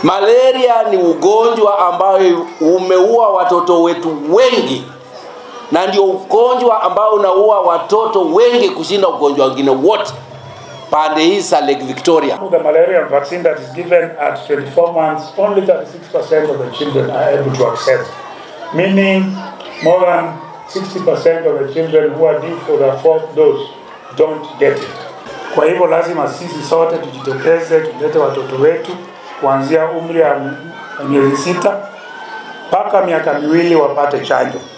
Malaria ni ugonjwa ambayo umeua watoto wetu wengi, na ndio ugonjwa ambao unaua watoto wengi kushinda ugonjwa wengine wote pande hii za Lake Victoria. The malaria vaccine that is given at 24 months, only 36% of the children are able to accept, meaning more than 60% of the children who are due for the fourth dose don't get it. Kwa hivyo lazima sisi sote tujitokeze, tulete watoto wetu kuanzia umri wa miezi sita mpaka miaka miwili wapate chanjo.